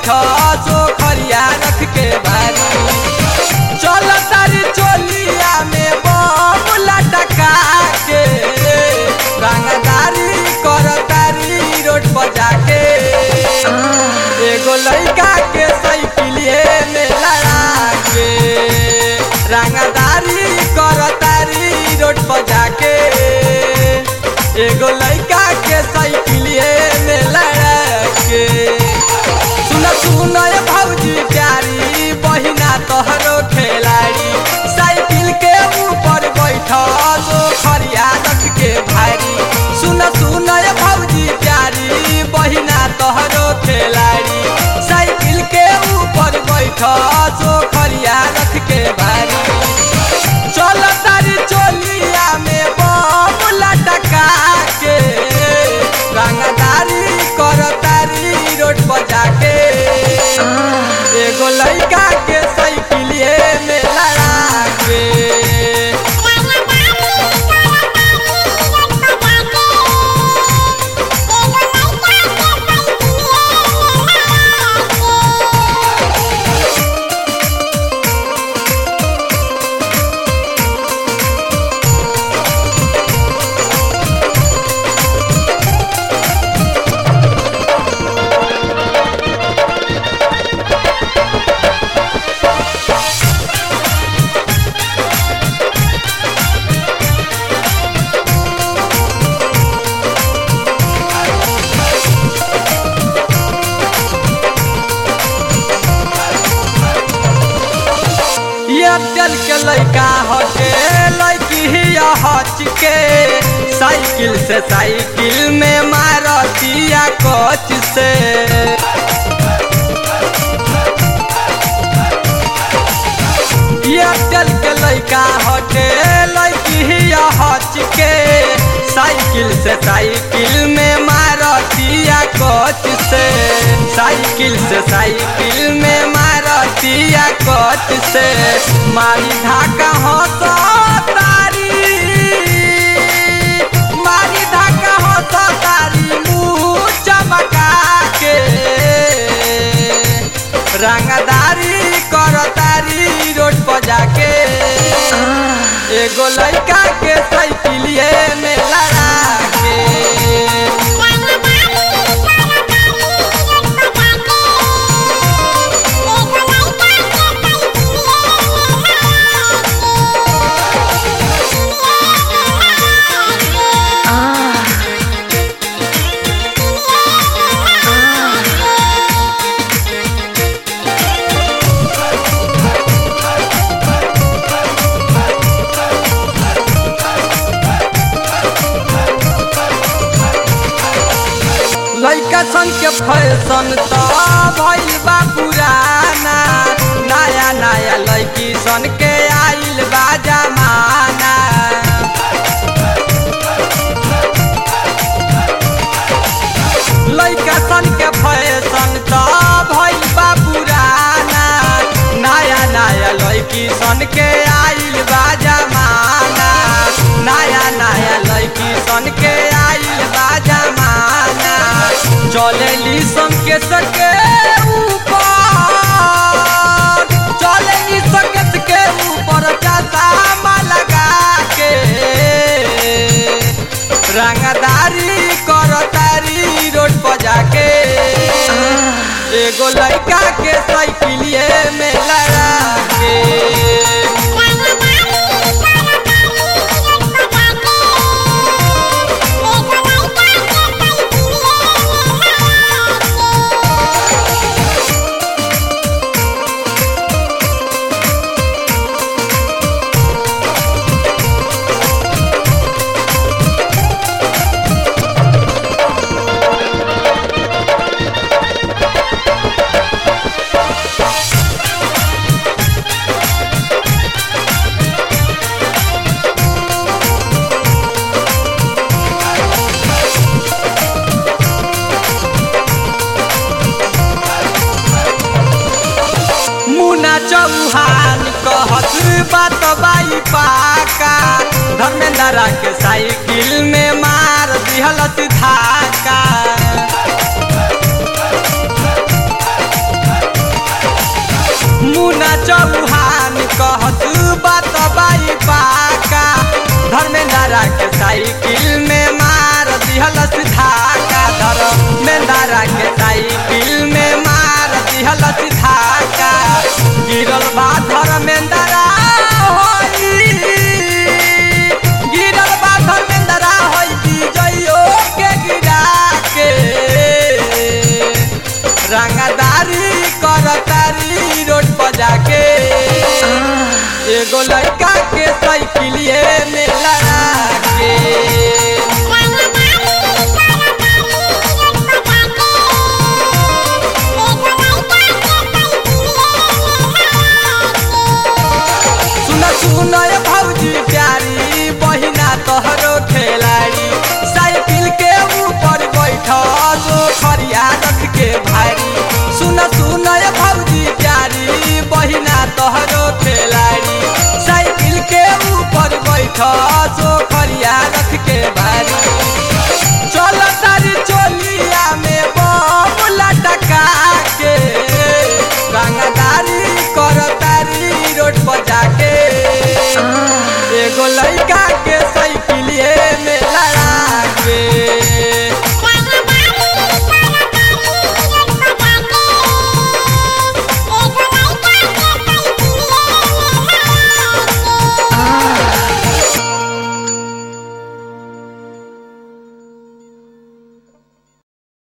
बैठा सो खरिया रख के बारी चल तारी चोलिया में बम लटका के रंगदारी कर तारी रोड पर जाके एगो लड़का के साइकिलिए में लड़ा के रंगदारी कर तारी रोड पर जाके एगो लड़का के साइकिलिए में लड़ा के सुन सुन ये भौजी प्यारी बहिना तोहरो खिलाड़ी साइकिल के ऊपर बैठल खरिया रख के भारी सुन सुन ये भौजी प्यारी बहिना तोहरो खिलाड़ी साइकिल के ऊपर बैठल खरिया रख के भारी चल तारी चोलिया में बम लटका के रंगदारी कर तारी रोड पर जाके एगो लड़का के साइकिलिए में लड़ा के एयरटेल के लड़का हटे लड़की ही हच के साइकिल से साइकिल में मारतिया कोच से एयरटेल के लड़का हटे लड़की ही हच के साइकिल से साइकिल में मारतिया कोच से साइकिल से साइकिल में मारतिया कोच से मारी धाका हंस तारी मारी धाका हंस तारी मुँह चमका के रंगदारी कर तारी रोड पर जाके एगो लड़का के साइकिलिए में लड़ा के लड़का सन के फैशन तो भइल बा पुराना नया नया लड़की सन के आइल बा जमाना लड़का सन के फैशन तो भइल बा पुराना नया नया लड़की सन के आइल बा जमाना नया नया लड़की सन के आइल बा जमाना चलेली सन के सके ऊपर चलेली सकत के ऊपर चश्मा लगा के रंगदारी कर तारी रोड पर जाके एगो लड़का के साइकिलिए में लड़ा के मुना चौहान कहत बात बाई पाका धर्मेंद्र के साइकिल में मार दिहल धाका चौहान कहत बात बाई पाका धर्मेंद्रा के साइकिल में मार दिहलस धाका धर्मेंद्रा के साइकिल में मार दिहलस धाका गिरल बा धर्मेंद्रा होई गिरल बा धर्मेंद्रा होई विजयो के गिरा के रंगदारी करतारी रोड पर जाके एगो लड़का के साइकिलिए में लड़ा के सुन सुन ये भौजी प्यारी बहिना तोहरो खिलाड़ी साइकिल के ऊपर बैठ जो खरिया रख के भारी सुन सुन ये भौजी प्यारी बहिना तोहरो खिलाड़ी साइकिल के ऊपर बैठ जो